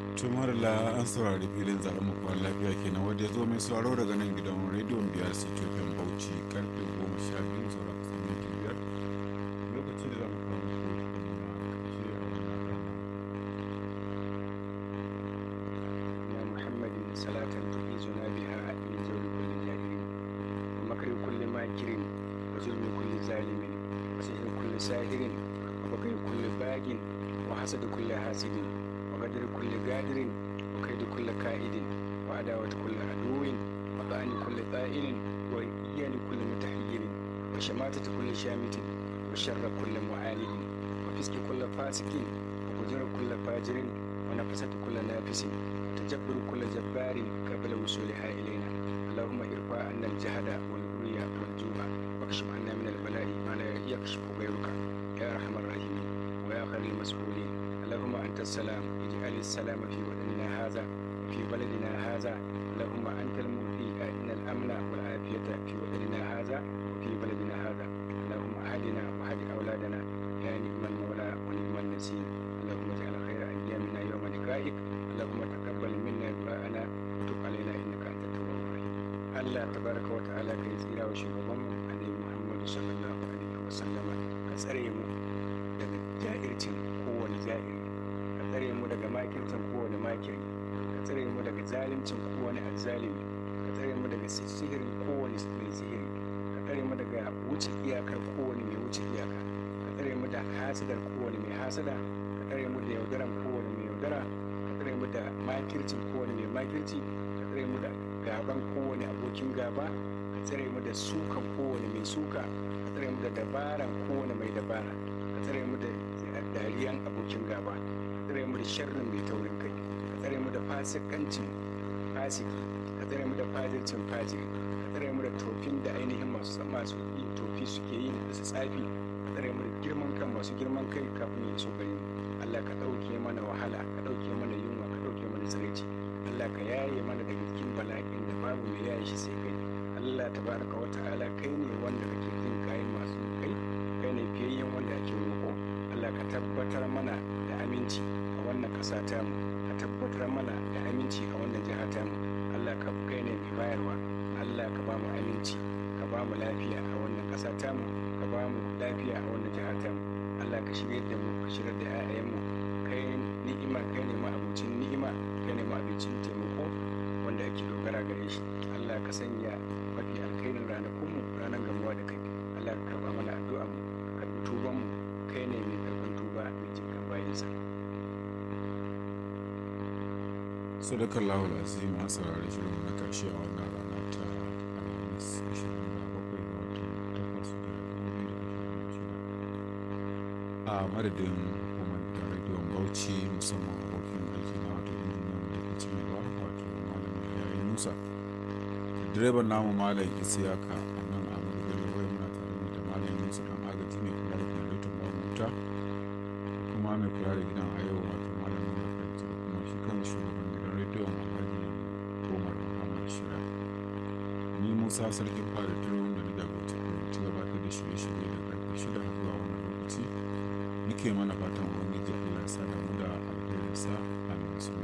tumar la an saurari filin zaɓen makon lafiya kenan wadda ya zo mai sauraro daga nan gidan rediyon biyar ctfm bauchi karfe goma sha biyu saura kusan minti biyar lokaci da za mu kawo muku na ƙarshe a wannan rana يا محمد صلاة تفيزنا بها من جور كل جاهل ومكر كل ماكر وظلم كل ظالم وسحر كل ساهر وبغي كل باغ وحسد كل حاسد وقدر كل قادر وكيد كل كائد وعداوة كل عدو وطعن كل طائل وإيان كل متحير وشماتة كل شامت وشر كل معاند وفسق كل فاسق وفجر كل فاجر ونفسة كل نافس وتجبر كل جبار قبل وصولها إلينا اللهم ارفع عنا الجهد والبري والجوع واكشف عنا من البلاء ما لا يكشف غيرك يا أرحم الراحمين ويا خير المسؤولين اللهم أنت السلام اجعل السلام في وطننا هذا وفي بلدنا هذا اللهم أنت المؤتي أن الأمن والعافية في وطننا هذا وفي بلدنا هذا اللهم أهدنا وهد أولادنا يا نعم المولى ونعم النسير اللهم اجعل خير أيامنا يوم لقائك اللهم تقبل منا دعاءنا وتب علينا إنك أنت التواب الرحيم Allah tabaraka wa ta'ala kai tsira wa shugaban annabi Muhammadu sallallahu alaihi wa sallama ka tsare mu daga ja'ircin kowane ja'iri ka tsare mu daga makircin kowane makiri ka tsare mu daga zalimcin kowane azzalimi ka tsare mu daga sihirin kowane mai sihiri ka tsare mu daga wuce iyakar kowane mai wuce iyaka ka tsare mu da hasadar kowane mai hasada ka tsare mu da yaudaran kowane mai yaudara ka tsare mu da makircin kowane mai makirci ka tsare mu da gaban kowane abokin gaba ka tsare mu da sukan kowane mai suka ka tsare mu da dabaran kowane mai dabara ka tsare mu da dariyan abokin gaba ka tsare mu da sharrin mai taurin kai ka tsare mu da fasikancin fasiki ka tsare mu da fajircin fajiri ka tsare mu da tofin da ainihin masu masu yin tofi suke yi da su tsafi ka tsare mu da girman kan masu girman kai kafin ya iso gare mu Allah ka ɗauke mana wahala ka ɗauke mana yunwa ka ɗauke mana tsiraici Allah ka yaye mana daga cikin bala'in da babu mai yaye shi sai kai Allah tabaraka wa ta'ala kai ne wanda kake jin kayan masu kai kai ne fiyayyen wanda ake roƙo Allah ka tabbatar mana da aminci a wannan ƙasa tamu ka tabbatar mana da aminci a wannan jiha tamu Allah ka kai ne mai bayarwa Allah ka ba mu aminci ka ba mu lafiya a wannan ƙasa tamu ka ba mu lafiya a wannan jiha tamu Allah ka shirya da mu ka shirya da 'ya'yanmu kai ni'ima kai ne ma'abucin ni'ima kai ne ma'abucin taimako wanda ake dogara gare shi Allah ka sanya mafi alkhairin ranakunmu ranar gamuwa da kai Allah ka karba mana addu'a mu ka karbi tuban mu kai ne mai karban tuba mai jinkan bayansa sadakar lahul azim a saurari shirin na karshe a wannan rana ta alhamis 27 ga watan 8 da a madadin hukumar da rediyon bauchi musamman abokin aiki na wato injiniyan da ke cimewa wato malamin yayin musa direban namu malam isiyaka a nan a madadin wai muna tare ne da malam musa dan agaji mai kula da generator ba wuta kuma mai kula da gidan a yau wato malamin da fahimci da kuma shi kan shugaban gidan rediyon alhaji umar muhammad shira ni musa sarkin fada turon da na jagoranci ci gabatar da shirye-shirye da karfe shida zuwa wannan lokaci nake mana fatan ubangiji allah ya sa damu da alherinsa